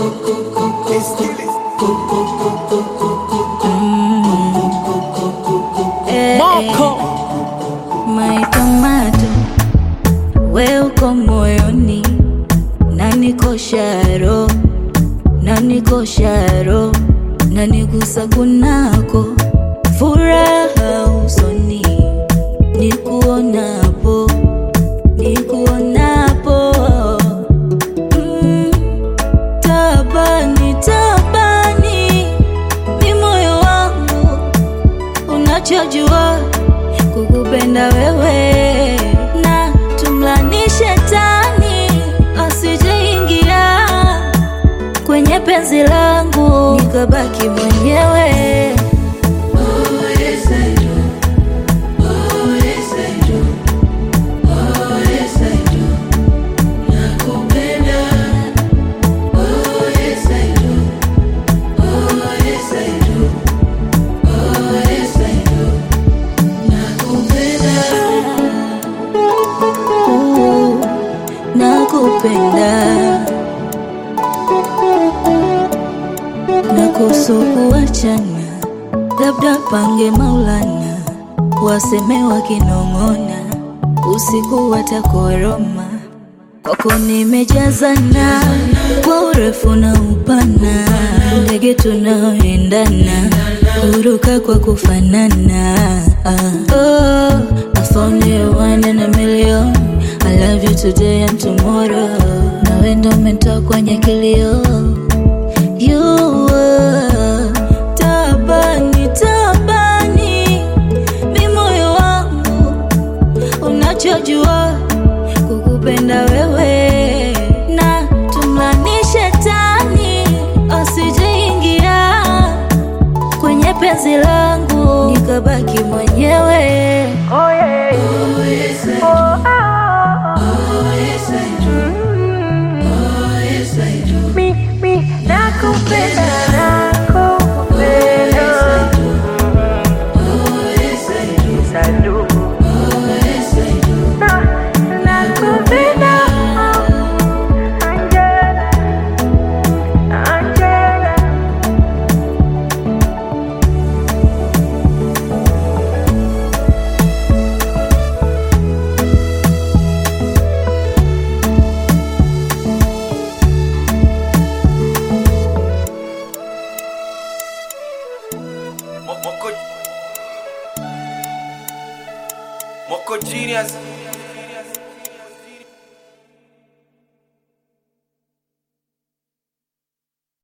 Eh, Moko My tomato, we uko moyoni na niko sharo na niko sharo na nigusa kunako furaha usoni nikuonapo nikuonapo mm, tabani tabani mi moyo wangu unachojua kukupenda wewe na tumlani shetani asijeingia kwenye penzi langu nikabaki mwenyewe Ooh, nakupenda na kuhusu kuachana, labda pange Maulana, waseme wakinong'ona, usiku watakoroma. Kwako nimejazana kwa urefu na upana, ndege tunaoendana, huruka kwa kufanana. Ah, oh, I found you one in a million. I love you today and tomorrow. Nawe ndo umetoa kwenye kilio You were tabani tabani, mi moyo wangu unachojua kukupenda wewe, na tumlani shetani asijeingia kwenye penzi langu nikabaki mwenyewe. Moko Moko Genius